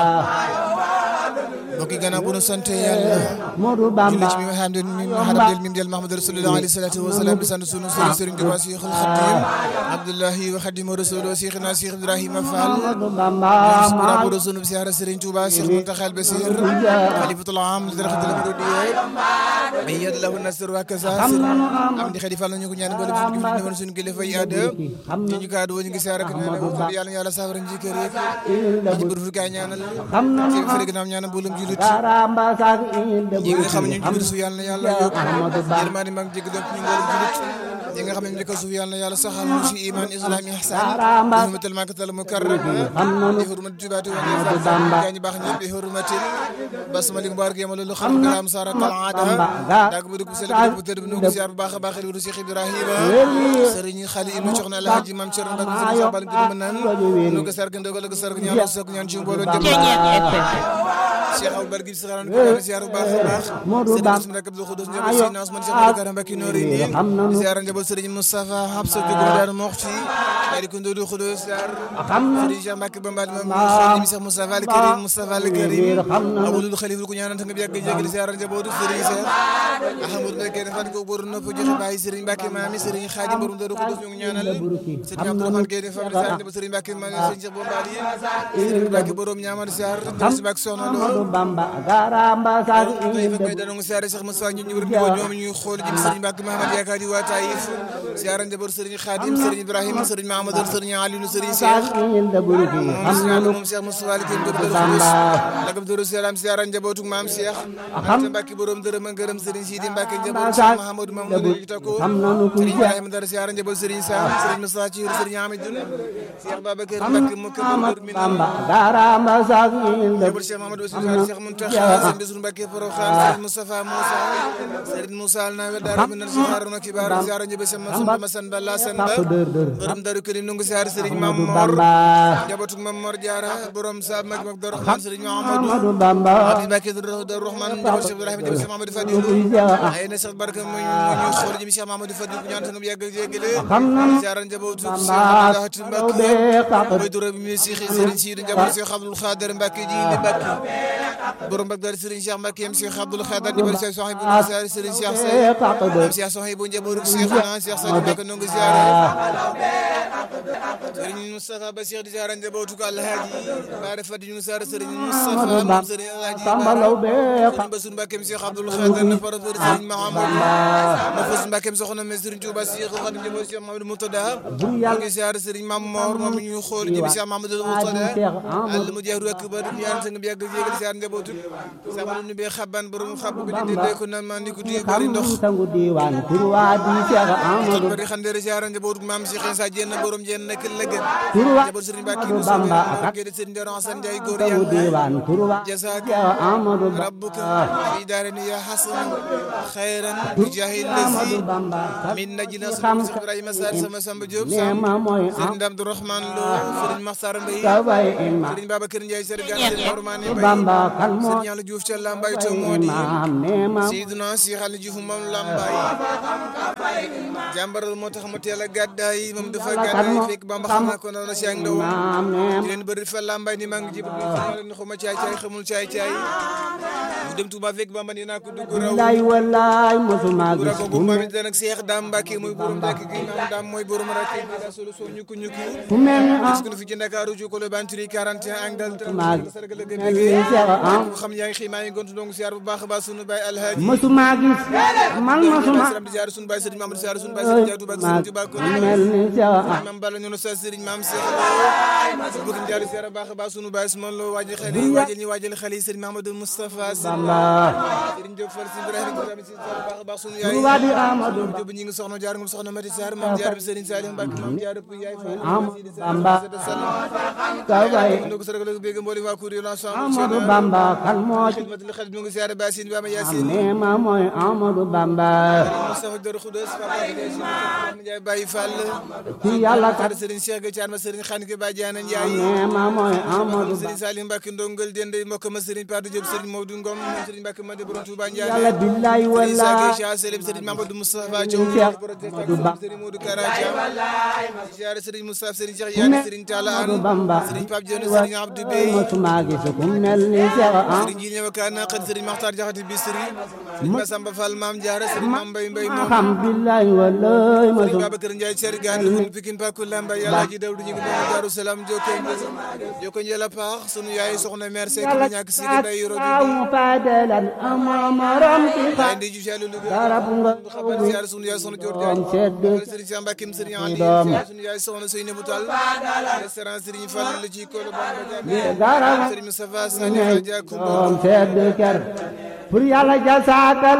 mbokk yi gannaaw bu nu sant yàlla Modou julli Bamba ci mi nga xam ne mi nga xam ne mim del Mahamadu Rasulullah alayhi salatu wa salaam di sant sunu sëriñ sëriñ Tuubaa Cheikhul Khadim Abdullahi wa Khadimu Rasul Cheikhna Cheikh Ibrahima Fall Modou Bamba sukura bu sunu siyaara sëriñ Tuubaa Cheikh Muntaxa Basir Khalifatul Am li daraxatul muridiyya ay yad lahu nasr wa kaza am di xadi Fall ñu ko ñaan boole suñu kilifa ne woon suñu kilifa yi aada ci ñu kaadu ñu ngi siyaara ko ñaan yàlla yàlla saafara njëkkër yëpp ci bur fu gaa ñaanal xam na ci fere gannaaw ñaanal mboolum julit Karamba sak inde ñi nga xam ne ñu ngi suuf yàlla na yàlla yokk Ahmadou Ba yërmande mag jégg donc ñu mboolum julit ñi nga xam ne ñu ko suuf yàlla na yàlla saxal ñu ci iman islam ihsan Karamba bi hurmatil makkatal mukarrama xam nanu bi hurmat jubaati wa Ahmadou Bamba gaa ñu baax ñëpp bi hurmatil basmali mubarak yama loolu xam garaam sara tal aada Bamba daag bu dugg sel bu tëdd bu nu ko ziar bu baax a baax lu Cheikh Ibrahima sëriñ xali ibnu Soxna Alhaji Mam Cerno Mbacke sëriñ Cheikh Bal Gëdëm naan nu ko sarg ndogal ko sarg ñaan sok ñaan ci mbooloo dem Cheikh Aw Bargi si xaran ko ziar bu baax a baax Modou sëriñ Bamba Ousmane Rakab Abdou Khoudoss njaboot Sëriñ Ousmane Cheikh Abdou Karam Mbacke noori ni xam nanu ziar njaboot sëriñ Moustapha Habsa Diogo Dar Moxti ay ko ndodu Khoudoss ziar xam na sëriñ Cheikh Mbacke Bambal moom xadim Cheikh Moustapha Al Karim Moustapha Al Karim xam na abulul xalifa ku ñaanal nga yàgg jégal ziar njabootu sëriñ Cheikh Ahmadou Mbacke fan ko boru nopp joxe bàyyi sëriñ Mbacke maami sëriñ Khadim borom ndodu Khoudoss ñu ngi ñaanal sëriñ Abdourahmane Gueye de famille ziar njaboot sëriñ Mbacke maami sëriñ Cheikh Bombali sëriñ Mbacke borom ñaamal ziar njaboot si Mbacke soxna Modou Lo Bamba Karamba sak tey fa inde koy danoo siyaare Cheikh Moussa ñu ñu wër di ko ñoom ñuy xool jëm Serigne Mbacke Mahamad yaakaar di waa Taïf siyaare njaboot Serigne Khadim Serigne Ibrahima Serigne Mahamadou Serigne Aliou Serigne Cheikh sak inde buruki moom xam siyaare nanu moom Cheikh Moussa Ali kenn dëru Bamba lagam dëru siyaare siyaare njabootu maam Cheikh ante Mbacke borom dërëm ak ngërëm Serigne Sidi Mbacke njabootu Cheikh Mahamadou Mamadou ñu takko xam nanu ku Serigne Ibrahima dara siyaare njaboot Serigne Sam Serigne Moussa ci Serigne Hamidou Cheikh Babacar Mbacke mu ko min Bamba Karamba sak inde Jabal Cheikh Mamadou Ousmane Cheikh Mountakha Serigne Bassirou Mbacké Porokhane Serigne Moustapha Moussa Serigne Moussa al nawe dara min ci haruna kibar ziara ñebe sama sunu masan balla san ba tak dër dër borom daru këlim nu ngi ziar Serigne Mam Mor Bamba njabootu Mam Mor Diarra borom sa mag mag Dor Rahman Serigne Mahamadou Modou Bamba Abdou Mbacké Dor Rahman njabootu Cheikh Ibrahima njabootu Cheikh Mamadou Fadilou ay na Cheikh Barka mu ñu xool jëm Cheikh Mamadou Fadilou ñaan tan yàgg jéggale xam nanu ziara njabootu Cheikh Bamba Mamadou taw Mbacké be tak mooy doro bi mi Cheikh Serigne Sidi njabootu Cheikh Abdoul Khader Mbacké ji li Mbacké borom Bagdad Serigne Cheikh Mbacké yam Cheikh Abdoul Khader njabootu Cheikh Sohaibou Moussa Serigne Cheikh Sey tak dër Cheikh Sohaibou njabootu Cheikh na Cheikh Sadi Mbacké nongu ziara Serigne Moustapha ba Cheikh di ziara njabootu ko Alhaji Bare Fadi ñu ziara Serigne Moustapha moom Serigne Alhaji Samba Law be Serigne Bassirou Mbacké mi Cheikh Abdoul Khader na par Serigne Mahamadou ma fos Mbacké mi soxna mi Serigne Touba Cheikh Khadim njabootu Cheikh Mamadou Moutada bur ñu yàlla ngi ziara Serigne Mam Mor moom ñu xool jëm Cheikh Mamadou Moutada Allah mu jeeru ak ba du ñaan sa nga yàgg jégal ziara njabootu sama ñu be xaban borom xab ko di de ko nan ma ni ko di bari ndox sangu diwan turwa di Cheikh Amadou bari xandere ziara njabootu maam Cheikh Insa jenn borom jenn nak lëgën turwa njaboot Serigne Mbacké Amadou mu Bamba sobe ke de Serigne Doro Hassane Ndiaye góor sangu yàlla diwan turwa جزاك Cheikh Amadou ربك Bamba في دارنا يا حسن خيرا بجاه الذي Bamba من نجنا سلام إبراهيم سار سما سما جوب سام nema mooy سيرين عبد الرحمن لو سيرين مختار مبي kaway ima سيرين بابا كرن جاي سيرين سيرين نورمان مبي Bamba kan moo سيرين يالله جوف تشال لامباي تو مودي imam nema سيدنا شيخ علي جوف مام لامباي جامبر moo tax mu teel a gàddaay moom dafa gàddaay fekk Bamba xam naa ko noonu si ak ndaw imam di nema leen bëri fa lambay ni maa ngi jib ni xuma caay caay xamul caay caay mu dem Touba fekk Bamba ni naa ko dugg raw lay wallaay mosuma bu gis rako bu ma mit nag Seex Daam Mbàkke mooy borom dëkk gi maam Daam mooy borom rakk bi da solo soo ñukku ñukku fu mel ni gis ko fi ci Ndakaaru ci Kolo Banturi 41 ak dal maa sargal la mel ni Cheikh Am ko xam yaa ngi xëy maa ngi gontu ndongu siyaar bu baax a baax sunu baay Alhaaji mosuma gis man mosuma salam di ziar sunu baay Sëriñ Mamadou ziar sunu baay Sëriñ Jaatu Ba Sëriñ Tuubaa ko mel ni Cheikh Am maam Balla ñono sa Sëriñ maam Seex Lo bëgg jaar siyaar bu baax a baax sunu baay Usmaan Lo waajal xale yi waajal ñi waajal xale yi Sëriñ Mamadou Moustapha Bamba Sëriñ Diop Fall si Ibrahima ko tamit si ziar bu baax a baax sunu yaay turwa di Amadou Diop ñi ngi soxna jaar ngum soxna Mati Sarr maam jaar bi Sëriñ Saliou Mbacke maam jaar bu yaay Fall Amadou Bamba kaway ndo ko sargal bëgg mbooli waa kuréel ensemble Amadou Bamba Bamba kan moo ci xidmatul xadim ñu ngi siyaare Basin Bama Yaasin nee ma mooy Amadou Bamba Moustapha Dor Khoudoss Papa Ndiaye Baye Fall ci yàlla kat Kar Serigne Cheikh Gacar ma Serigne Xanike Ba Diana Ndiaye nee ma mooy Amadou Serigne Bamba Salim Mbacke Ndongal Dende mbokk ma Serigne Padou Diop Serigne Maodo Ngom moom Serigne Mbacke Madi Borom Touba yàlla Ndiaye billahi Serigne Issa wala Gueye Cheikh Selim Serigne Mamadou Moustapha Thiaw Cheikh protecteur Amadou Ba Serigne Modou Kara Thiam ziare Serigne Moustapha Serigne Cheikh Yaani Serigne Talla Amadou Anne Bamba Serigne Pape Dione Serigne Abdou Bey mosuma gis ku mel ni Cheikh am Serigne Jil ñëw kaan naqat Serigne Makhtar Diakhaté Bisri Serigne Massamba Fall Mame Diarra Serigne Mame Mbaye Mbaye moom xam billahi wala Serigne mosuma Babacar Ndiaye Thierry Gane kon Pikine Pakou Lamba Yàlla ji dawdu ñu ngi doon Daaru Salaam jokko jokko njëla paax sunu yaay soxna mère Seck yàlla ñàkk si day yoro mu padelan ama morom ci di fa ndi ju jalu lu garab nga xabar ziar sunu yaay soxna Dior doom Diagne sedd Serigne Cheikh Mbacké Serigne Ali doom. ziar sunu yaay soxna Seynabou Tall restaurant Serigne Fall la ci Kolo Bamba garab Serigne Moustapha Sani nga Hadja Koumba doom sedd ker pour yàlla jasaakal